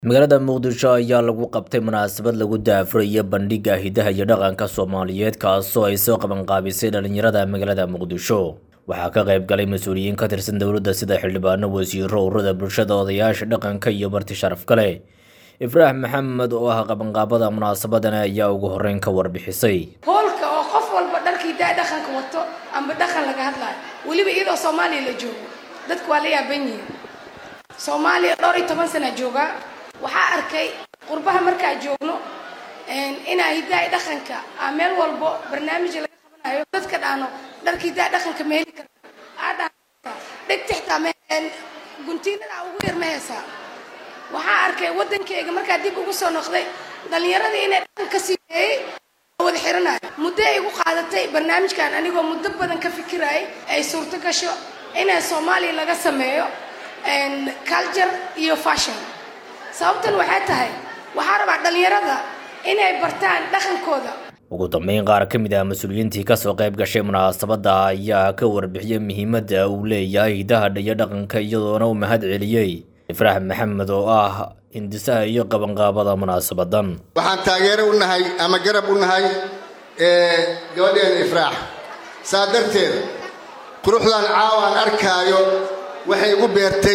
magaalada muqdisho ayaa lagu qabtay munaasabad lagu daafurayo bandhigga hidaha iyo dhaqanka soomaaliyeed kaasoo ay soo qabanqaabisay dhalinyarada magaalada muqdisho waxaa ka qayb galay mas-uuliyiin ka tirsan dowladda sida xildhibaano wasiiro ururada bulshada odayaasha dhaqanka iyo marti sharaf kale ibraahim maxamed oo ah qabanqaabada munaasabadan ayaa ugu horeyn ka warbixisay hoolka oo qof walba dharkii daa dhaqanka wato amba dhaqan laga hadlayo weliba iyadoo soomaaliya la joogo dadku waa la yaaban yihiin soomaaliya dhowr iyo toban sana joogaa waxaa arkay qurbaha markaa joogno inaa hidaa dhaqanka a meel walbo barnaamij laga qabanayo dadka dhaano dharka hidaa dhaqanka ma heli karta aadha dhegta xitaa guntiinada ugu yar ma heesaa waxaa arkay waddankeyga markaa dib ugu soo noqday dhallinyaradii inay dhaqanka siimeeyey wada xiranayo muddo ay igu qaadatay barnaamijkan anigoo muddo badan ka fikirayay ay suurto gasho inay soomaaliya laga sameeyo culture iyo fashion sababtan waxay tahay waxaa rabaa dhallinyarada inay bartaan dhaqankooda ugu dambeyn qaar ka mid ah mas-uuliyiintii kasoo qayb gashay munaasabadda ayaa ka warbixiyey muhiimadda uu leeyahay hidaha iyo dhaqanka iyadoona u mahad celiyey ibraahim maxamed oo ah hindisaha iyo qabanqaabada munaasabadan waxaan taageero u nahay ama garab u nahay gabadheena ifraax saa darteed quruxdan caawaan arkaayo waxay igu beertay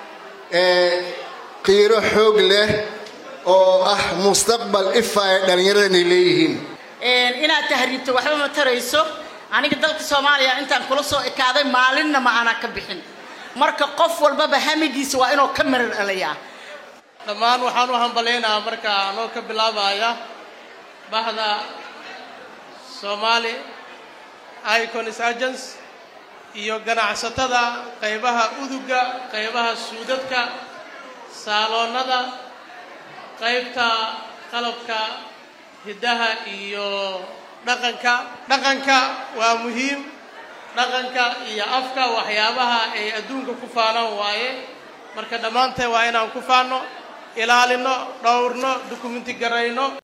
qiiro xoog leh oo ah mustaqbal ifa ay dhallinyaradani leeyihiin inaad tahriibto waxba ma tarayso aniga dalka soomaaliya intaan kula soo ekaaday maalinna ma aanaa ka bixin marka qof walbaba hamigiisa waa inuu ka marar dhalayaa dhammaan waxaan u hambalaynaha marka anoo ka bilaabaya bahda soomaali iconis agents iyo ganacsatada qaybaha uduga qaybaha suudadka saaloonnada qaybta qalabka hiddaha iyo dhaqanka dhaqanka waa muhiim dhaqanka iyo afka waxyaabaha ay adduunka ku faanaan waaye marka dhammaanteen waa inaan ku faanno ilaalino dhowrno dukumenti garayno